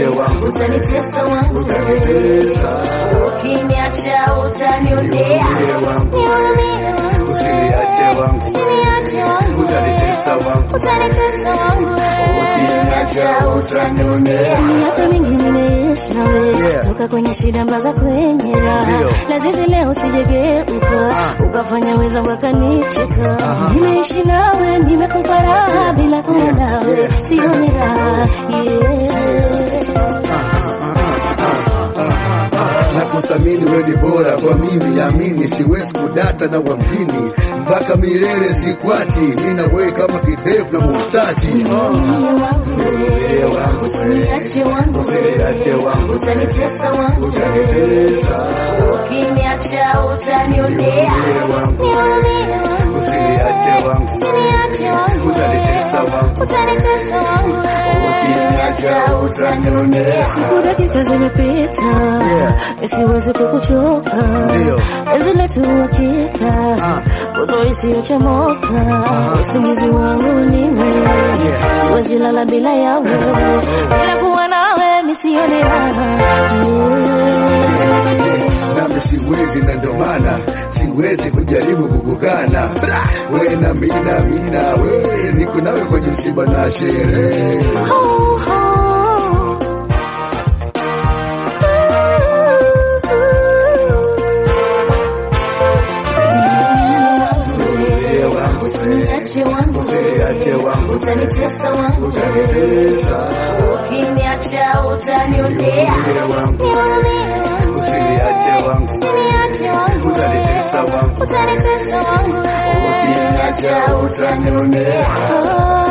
Usiniache wangu. utanitesa wangu Utanitesa. ukiniacha utanionea Nihurumie wangu. nihurumie wangu Usiniache wangu. usiniache wangu Utanitesa wangu. utanitesa wangu Ukiniacha utanionea. miaka mingi nimeishi nawe Yeah. toka kwenye shida mpaka kwenye raha Ndio. lazizi leo usijegeuka ukafanya weza wakanicheka nimeishi nawe nimekupa raha bila kuwa nawe sioni raha yeah. na kuthamini wewe ni bora kwa mimi, amini, siwezi kudata na wamjini mpaka milele sikwati, mimi na wewe kama kidevu na mustachi. Nihurumie wangu, Usiniache wangu, Usiniache wangu. utanitesa wangu, Utanitesa. ukiniacha utanionea. Nihurumie wangu. Nihurumie wangu, Usiniache wangu. usiniache wangu, Utanitesa wangu. utanitesa wangu, Ukiniacha utanionea. Siku dakika zimepita, siwezi kukuchoka, Ndio. penzi letu hakika, moto isiyochomoka, usingizi wangu ni wewe, siwezi lala bila ya wewe, bila kuwa nawe misione raha nami siwezi, na ndo maana siwezi kujaribu kukukana. We na mina mina, we niko nawe kwenye msiba na sherehe. Oh, oh. Nihurumie wangu, Usiniache wangu, usiniache wangu, utanitesa wangu, utanitesa. ukiniacha utanionea. Nihurumie wangu, Nihurumie wangu, usiniache wangu, usiniache wangu, utanitesa wangu, utanitesa wangu, ukiniacha utanionea. Oh.